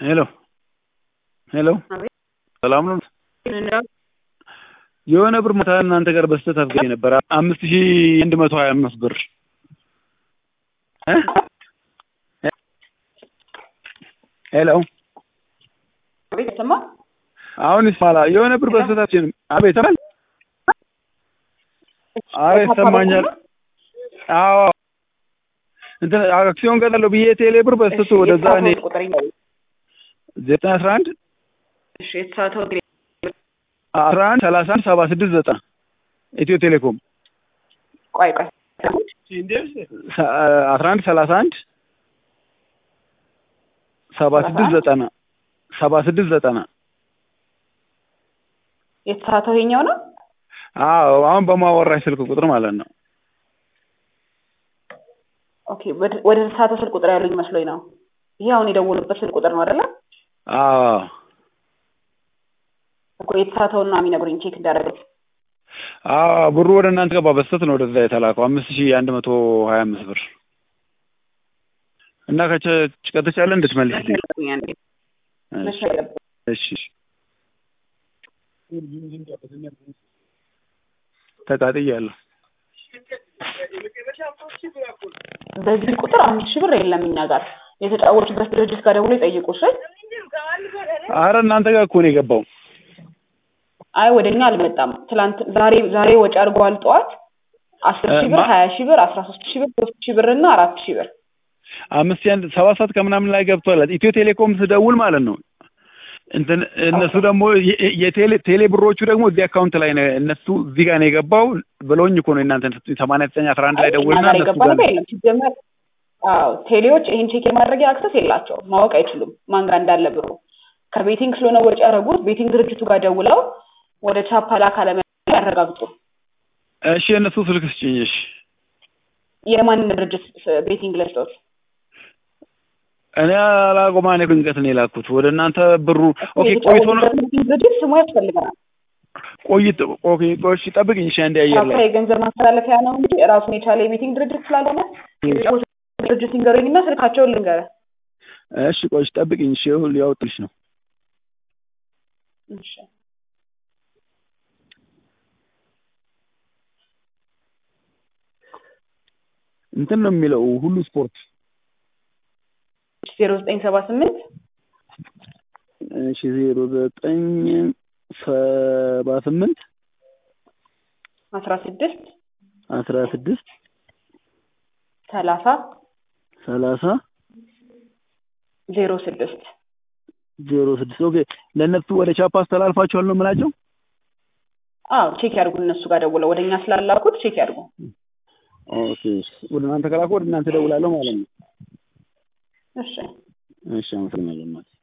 ሄሎ ሄሎ አቤት ሰላም ነው? ምንድነው? የሆነ ብር ማታ እናንተ ጋር በስተት አስገኝ ነበር አምስት ሺህ አንድ መቶ ሀያ አምስት ብር እ ሄሎ አቤት ሰማ አሁን ይስማላ የሆነ ብር በስተታችን አቤት ተባል አረ ይሰማኛል። አዎ እንትን አክሲዮን ገዛለሁ ብዬ ቴሌ ብር በስተቱ ወደዛ እኔ ቁጥር ነው። ዘጠኝ አስራ አንድ እሺ የተሳተው እንግዲህ አስራ አንድ ሰላሳ አንድ ሰባ ስድስት ዘጠና ኢትዮ ቴሌኮም ቆይ ቆይ አስራ አንድ ሰላሳ አንድ ሰባ ስድስት ዘጠና ሰባ ስድስት ዘጠና የተሳተው ይሄኛው ነው። አዎ አሁን በማወራሽ ስልክ ቁጥር ማለት ነው። ኦኬ ወደ- ወደ ተሳተው ስልክ ቁጥር ያሉኝ መስሎኝ ነው። ይሄ አሁን የደወሉበት ስልክ ቁጥር ነው አይደለ? አዎ እኮ የተሳተውን ነው የሚነግሩኝ ቼክ እንዳደረገው። አዎ ብሩ ወደ እናንተ ገባ በስተት ነው ወደዛ የተላከው አምስት ሺህ አንድ መቶ ሀያ አምስት ብር እና ከቸ ከተቻለ እንድትመልስልኝ እሺ እሺ ተቃጥያለሁ። በዚህ ቁጥር አምስት ሺህ ብር የለም እኛ ጋር የተጫወቱበት ድርጅት ጋር ደውሎ ይጠይቁ። እሺ አረ እናንተ ጋር እኮ ነው የገባው። አይ ወደ እኛ አልመጣም። ትላንት ዛሬ ዛሬ ወጪ አድርገዋል ጠዋት አስር ሺህ ብር ማ- ሀያ ሺህ ብር አስራ ሶስት ሺህ ብር ሶስት ሺህ ብር እና አራት ሺህ ብር አምስት ሺህ አንድ ሰባት ሰዓት ከምናምን ላይ ገብቷል። ኢትዮ ቴሌኮም ስደውል ማለት ነው እንትን እነሱ ደግሞ የ- የቴሌ ቴሌ ብሮቹ ደግሞ እዚህ አካውንት ላይ ነው እነሱ እዚህ ጋር ነው የገባው ብለውኝ እኮ ነው እናንተ ሰማንያ ዘጠኝ አስራ አንድ ላይ እኛ ደውልና ጋር እነሱ የገባ ጋር ነገር የለም። ሲጀመር አዎ ቴሌዎች ይህን ቼክ የማድረጊያ አክሰስ የላቸውም። ማወቅ አይችሉም ማን ጋር እንዳለ ብሩ። ከቤቲንግ ስለሆነ ወጪ ያደረጉት ቤቲንግ ድርጅቱ ጋር ደውለው ወደ ቻፓ ላክ አለመላኩን ያረጋግጡ። እሺ የእነሱ ስልክ ስጭኝ። እሺ የማንን ድርጅት ቤቲንግ ለስጦት እኔ አላቆማ እኔ ድንገት ነው የላኩት ወደ እናንተ ብሩ ኦኬ ቆይቶ ነው የተጫወቱበት ቤቲንግ ድርጅት ስሙ ያስፈልገናል። ቆይቶ ኦኬ ቆይ እሺ ጠብቅኝ እሺ አንዴ አየር ቻፓ ላይ የገንዘብ ማስተላለፊያ ነው እንጂ ራሱን የቻለ የቤቲንግ ድርጅት ስላልሆነ የተጫወቱበት ድርጅት ይንገሩኝና ስልካቸውን ልንገረ እሺ ቆይ እሺ ጠብቅኝ እሺ ይኸው ሊያወጡልሽ ነው እሺ እንትን ነው የሚለው ሁሉ ስፖርት ዜሮ ዘጠኝ ሰባ ስምንት እሺ ዜሮ ዘጠኝ ሰባ ስምንት አስራ ስድስት አስራ ስድስት ሰላሳ ሰላሳ ዜሮ ስድስት ዜሮ ስድስት ኦኬ ለእነሱ ወደ ቻፓ አስተላልፋቸዋል ነው የምላቸው አዎ ቼክ ያድርጉ። እነሱ ጋር ደውለው ወደ እኛ ስላላኩት ቼክ ያድርጉ። ኦኬ እሺ ወደ እናንተ ከላኩ ወደ እናንተ ደውላለሁ ማለት ነው እሺ እሺ አመሰግናለሁ እናቴ